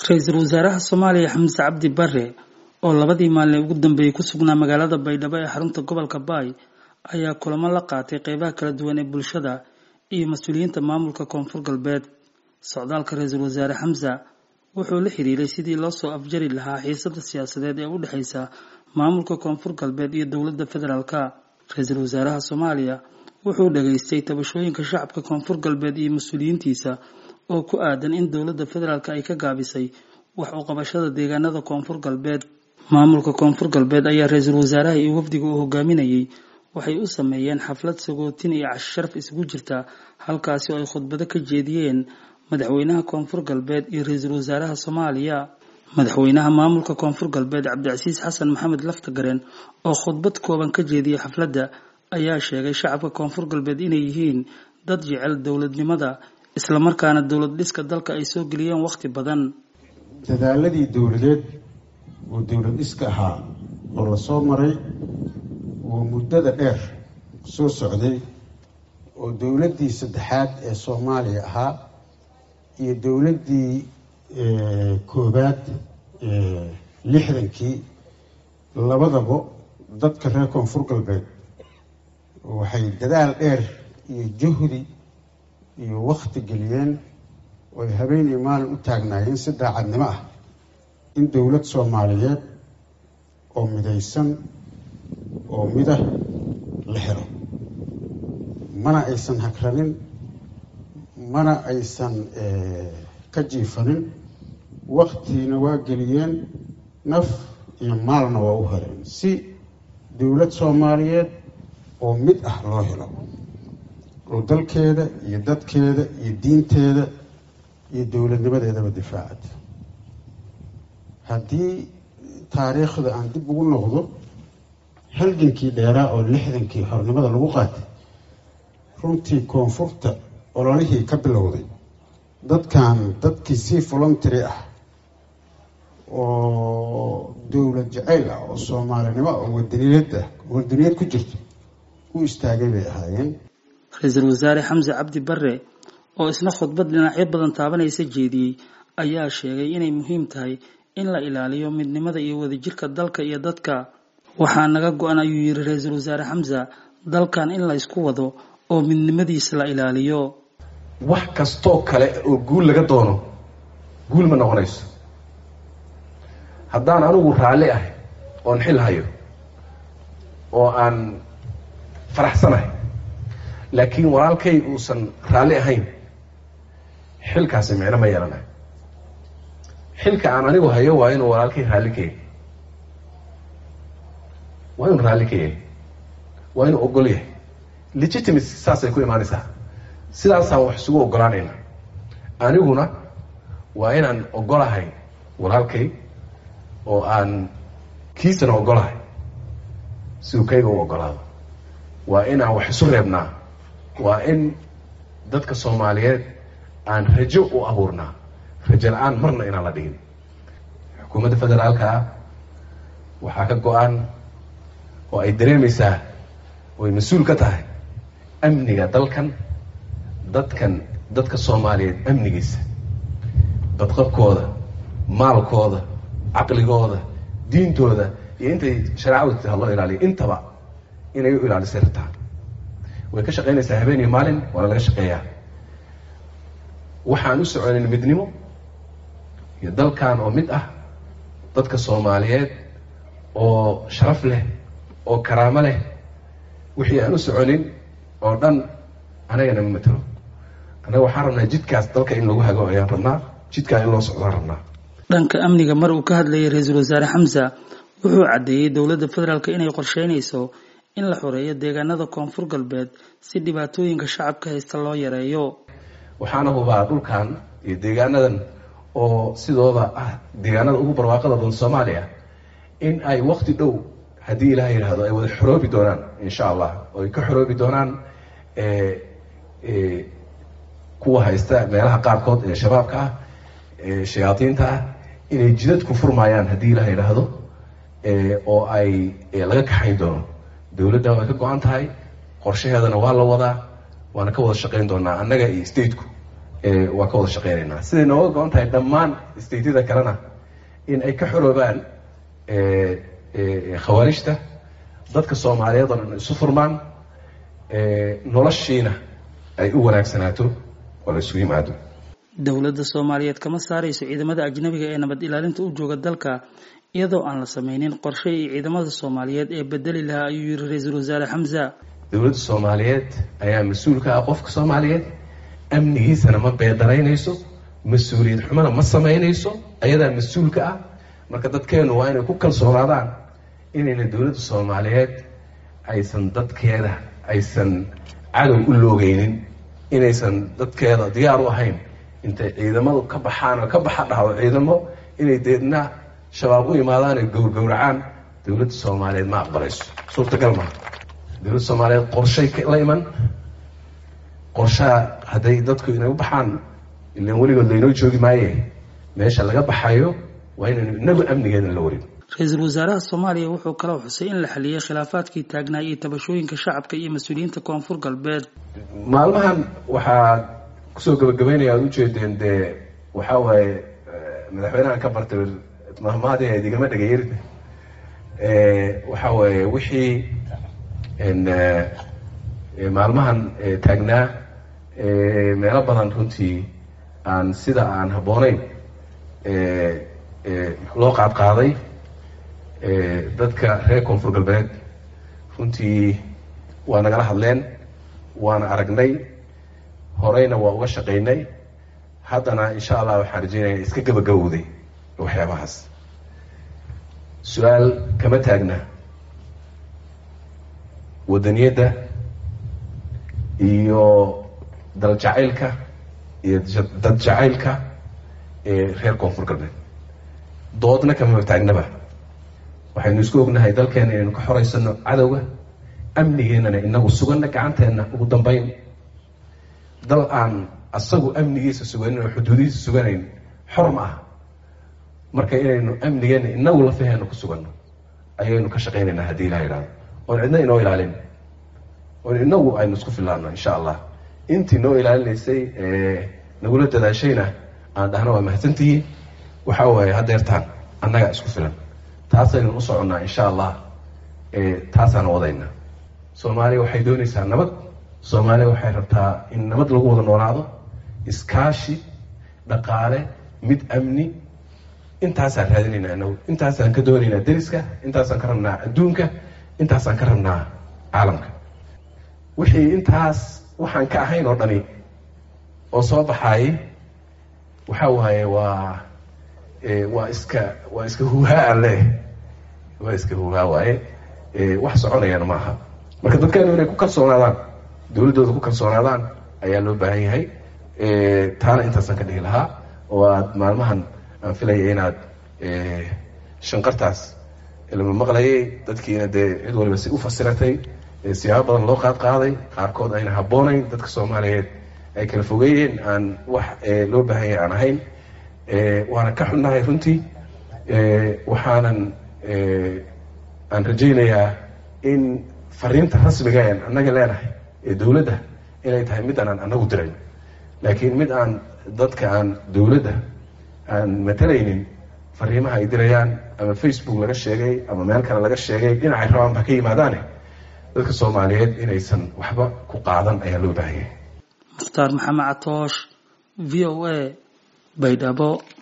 ra-iisul wasaaraha soomaaliya xamse cabdi bare oo labadii maalin ugu dambeeyey ku sugnaa magaalada baydhabo ee xarunta gobolka baay ayaa kulamo la qaatay qeybaha kala duwan ee bulshada iyo mas-uuliyiinta maamulka koonfur galbeed socdaalka ra-iisul wasaare xamse wuxuu la xiriiray sidii loo soo afjari lahaa xiisada siyaasadeed ee u dhexeysa maamulka koonfur galbeed iyo dowladda federaalka ra-iisul wasaaraha soomaaliya wuxuu dhageystay tabashooyinka shacabka koonfur galbeed iyo mas-uuliyiintiisa oo ku aadan in dowladda federaalk ay ka gaabisay wax u qabashada deegaanada koonfur galbeed maamulka koonfur galbeed ayaa ra-iisul wasaaraha iyo wafdiga uu hogaaminayay waxay u sameeyeen xaflad sagootin iyo cashi sharaf isugu jirta halkaasi oo ay khudbado ka jeediyeen madaxweynaha koonfur galbeed iyo ra-iisul wasaaraha soomaaliya madaxweynaha maamulka koonfur galbeed cabdicasiis xasan maxamed laftagareen oo khudbad kooban ka jeediyey xafladda ayaa sheegay shacabka koonfur galbeed inay yihiin dad jecel dowladnimada islamarkaana dowlad dhiska dalka ay soo geliyeen wakhti badan dadaaladii dowladeed oo dowlad dhiska ahaa oo lasoo maray oo muddada dheer soo socday oo dowladdii saddexaad ee soomaaliya ahaa iyo dowladdii koobaad lixdankii labadaba dadka reer koonfur galbeed waxay dadaal dheer iyo juhdi iyo wakti geliyeen oo ay habeen iyo maalin u taagnaayeen si daacadnimo ah in dowlad soomaaliyeed oo midaysan oo midah la helo mana aysan hagranin mana aysan ka jiifanin waktiina waa geliyeen naf iyo maalna waa u heleen si dowlad soomaaliyeed oo mid ah loo helo oo dalkeeda iyo dadkeeda iyo diinteeda iyo dowladnimadeedaba difaacad haddii taariikhda aan dib ugu noqdo halgankii dheeraa oo lixdankii xornimada lagu qaatay runtii koonfurta ololihii ka bilowday dadkan dadkii si voluntary ah oo dowlad jacayl ah oo soomaalinimo oo wadaniyad ah wadaniyad ku jirto u istaagay bay ahaayeen ra-iisul wasaare xamse cabdi bare oo isna khudbad dhinacyo badan taabanaysa jeediyey ayaa sheegay inay muhiim tahay in la ilaaliyo midnimada iyo wadajirka dalka iyo dadka waxaa naga go-an ayuu yidhi ra-iisul wasaare xamse dalkan in la ysku wado oo midnimadiisa la ilaaliyo wax kastoo kale oo guul laga doono guul ma noqonayso haddaan anigu raalli ahay oon xil hayo oo aan faraxsanahay laakiin walaalkay uusan raalli ahayn xilkaasi micno ma yeelanayo xilka aan anigu hayo waa inuu walaalkay raalli ka yahay waa inuu raalli ka yahay waa inuu ogol yahay legitimacy saasay ku imaanaysaa sidaasaan wax isugu ogolaanayna aniguna waa inaan ogolahay walaalkay oo aan kiisana ogolahay siduu kayga u ogolaado waa inaan wax isu reebnaa waa in dadka soomaaliyeed aan rajo u abuurnaa rajo la-aan marna inaan la dhigin xukuumadda federaalka ah waxaa ka go-an oo ay dareemaysaa oo ay mas-uul ka tahay amniga dalkan dadkan dadka soomaaliyeed amnigiisa badqabkooda maalkooda caqligooda diintooda iyo intay shareecadu taha loo ilaaliyo intaba inay u ilaalisay rabtaa way ka shaqaynaysaa habeen iyo maalin waana laga shaqeeyaa waxaan u soconin midnimo iyo dalkan oo mid ah dadka soomaaliyeed oo sharaf leh oo karaamo leh wixii aan u soconin oo dhan anagana ma matelo annaga waxaan rabnaa jidkaas dalka in lagu hago ayaan rabnaa jidkaa in loo socdaan rabnaa dhanka amniga mar uu ka hadlayay ra-iisul wasaare xamse wuxuu caddeeyey dowladda federaalk inay qorsheynayso in la xoreeyo deegaanada koonfur galbeed si dhibaatooyinka shacabka haysta loo yareeyo waxaana hubaa dhulkan iyo deegaanadan oo sidooda ah deegaanada ugu barwaaqada badan soomaaliya in ay wakti dhow haddii ilaah yidhaahdo ay wada xoroobi doonaan insha allah oo ay ka xoroobi doonaan kuwa haysta meelaha qaarkood ee shabaabka ah ee shayaadiinta ah inay jidad ku furmayaan haddii ilaah yidhaahdo oo ay laga kaxayn doono dowladda way ka go-an tahay qorshaheedana waa la wadaa waana ka wada shaqayn doonaa annaga iyo stateku waa ka wada shaqeynaynaa siday nooga go-on tahay dhammaan stateyada kalena in ay ka xoroobaan khawaarijta dadka soomaaliyeed oo dhan isu furmaan noloshiina ay u wanaagsanaato oo la isugu yimaado dowladda soomaaliyeed kama saarayso ciidamada ajnabiga ee nabad ilaalinta u jooga dalka iyadoo aan la sameynin qorshe iyo ciidamada soomaaliyeed ee bedeli lahaa ayuu yiri ra-iisul wasaare xamza dowladda soomaaliyeed ayaa mas-uul ka ah qofka soomaaliyeed amnigiisana ma beedaraynayso mas-uuliyad xumana ma samaynayso ayadaa mas-uul ka ah marka dadkeenu waa inay ku kalsoonaadaan inayna dowladda soomaaliyeed aysan dadkeeda aysan cadow u loogeynin inaysan dadkeeda diyaar u ahayn intay ciidamadu ka baxaan oo ka baxa dhahdo ciidamo inay deedna shabaab u imaadaan ay gowrgowracaan dowladda soomaaliyeed ma aqbalayso suurtagal maa dowladda soomaaliyeed qorshay la iman qorshaha hadday dadku inay u baxaan ilan weligood laynoo joogi maaye meesha laga baxayo waa inaynu inagu amnigeeda la warin ra-iisul wasaaraha soomaaliya wuxuu kaloo xusay in la xaliyey khilaafaadkii taagnaa iyo tabashooyinka shacabka iyo mas-uuliyiinta koonfur galbeed maalmahan waxaa kusoo gabagabeynaya aad ujeedeen dee waxaa waaye madaxweynahan ka bartay mahmaadi ayd igama dhagayerin waxaa waaye wixii maalmahan taagnaa meelo badan runtii aan sida aan habbooneyn loo qaadqaaday dadka reer koonfur galbeed runtii waa nagala hadleen waana aragnay horeyna waa uga shaqaynay haddana insha allah waxaan rajeynaya iska gabagabowday waxyaabahaas su-aal kama taagna wadaniyadda iyo dal jacaylka iyo dad jacaylka ee reer koonfur galbeed doodna kamama taagnaba waxaynu isku ognahay dalkeena inaynu ka xoreysano cadowga amnigeennana inagu suganna gacanteenna ugu dambeyn dal aan asagu amnigiisa suganin oo xuduudihiisa suganayn xor ma ah marka inaynu amnigeenna inagu lafaheena ku suganno ayaynu ka shaqaynaynaa haddii ilaha idhahdo oon cidna inoo ilaalin oon inagu aynu isku filaano insha allah intii noo ilaalinaysay nagula dadaashayna aan dhahno waa mahadsantihiin waxaa waaye hadeertaan annaga isku filan taasaynu u soconnaa insha allah taasaan wadayna soomaaliya waxay doonaysaa nabad soomaaliya waxay rabtaa in nabad lagu wada noolaado iskaashi dhaqaale mid amni intaasaan raadinaynaa inagu intaasaan ka doonaynaa deriska intaasaan ka rabnaa adduunka intaasaan ka rabnaa caalamka wixii intaas waxaan ka ahayn oo dhani oo soo baxaayay waxaa waaye waa waa iska waa iska huuhaa leh waa iska huuhaa waaye wax soconayana maaha marka dadkeenu inay ku kalsoonaadaan dowladdooda ku kalsoonaadaan ayaa loo baahan yahay taana intaasaan ka dhihi lahaa oo aad maalmahan aan filaya inaad shanqartaas lama maqlayay dadkiina dee cid waliba si u fasiratay siyaabo badan loo qaad qaaday qaarkood ayna habboonayn dadka soomaaliyeed ay kala fogeeyeen aan wax loo baahan yahay aan ahayn waana ka xunnahay runtii waxaanan aan rajaynayaa in fariinta rasmiga en annaga leenahay ee dowladda inay tahay mid aanaan annagu dirayn laakiin mid aan dadka aan dowladda aan matalaynin fariimaha ay dirayaan ama facebook laga sheegay ama meel kale laga sheegay dhinacay rabaan ba ka yimaadaane dadka soomaaliyeed inaysan waxba ku qaadan ayaa loo baahanyay mukhtaar maxamed catoosh v o a baydhabo